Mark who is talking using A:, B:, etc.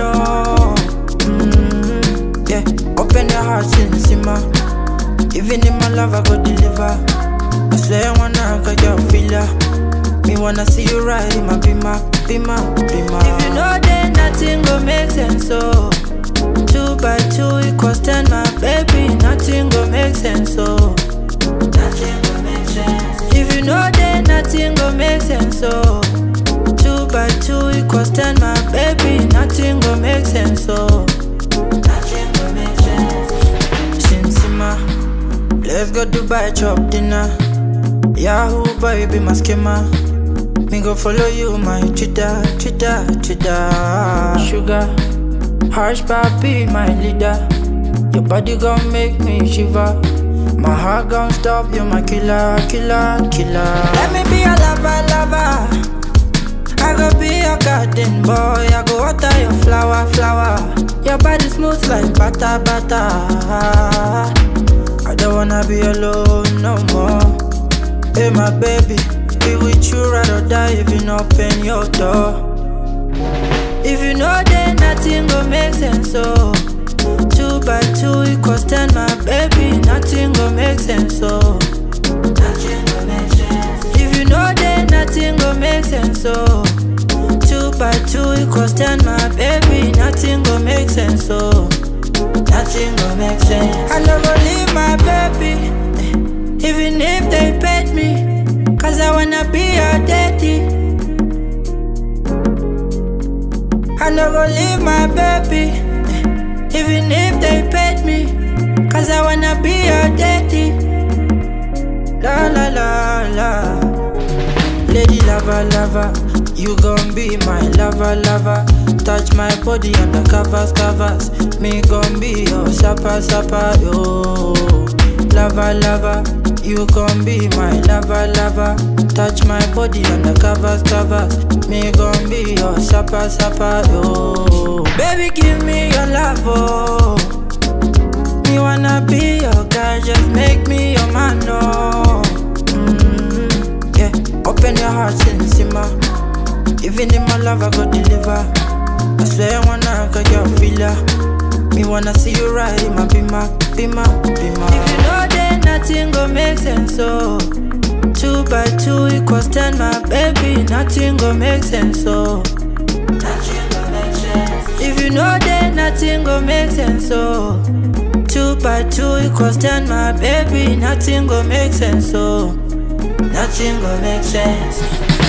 A: know. Mm, yeah, open your heart, sin simmer. Even in my love, I go deliver. I swear I wanna get your filler. Me wanna see you ride in my bima, bima, bima. If you know then nothing go make sense, so two by two equals ten, my baby. Nothing go make sense, so nothing go make sense. If you know then nothing go make sense, so two by two equals ten, my baby. Nothing go make sense, so nothing go make sense. Sinsima, let's go Dubai chop dinner. Yahoo boy be my schema. Me go follow you, my Twitter, Twitter, Twitter. Sugar, harsh papi, my leader. Your body gon' make me shiver. My heart gon' stop, you my killer, killer, killer. Let me be a lover, lover. I go be your garden boy. I go water your flower, flower. Your body smooth like butter, butter. I don't wanna be alone no more. Hey, my baby, be with you, ride or die if you not open your door. If you know then nothing go make sense, so two by two equals ten, my baby, nothing go make sense, so nothing go make sense. If you know then nothing go make sense, so two by two equals ten, my baby, nothing go make sense, so nothing go make sense. I never leave my baby. Even if they paid me, cause I wanna be your daddy. I no go leave my baby, even if they paid me, cause I wanna be your daddy. La la la la, lady lover lover, you gon' be my lover lover. Touch my body under covers covers, me gon' be your supper supper yo. Lover lover. You gon' be my lover, lover. Touch my body under covers, covers. Me gon' be your supper, supper, yo. Baby, give me your love, oh. Me wanna be your guy, just make me your man, no. Mm, yeah, open your heart, sin simmer. Even in my love, I go deliver. I swear I wanna get your filler. Me wanna see you ride in my bima, bima, bima. If you know then nothing go make sense, so two by two equals ten, my baby. Nothing go make sense, so nothing go make sense. If you know then nothing go make sense, so two by two equals ten, my baby. Nothing go make sense, so nothing go make sense.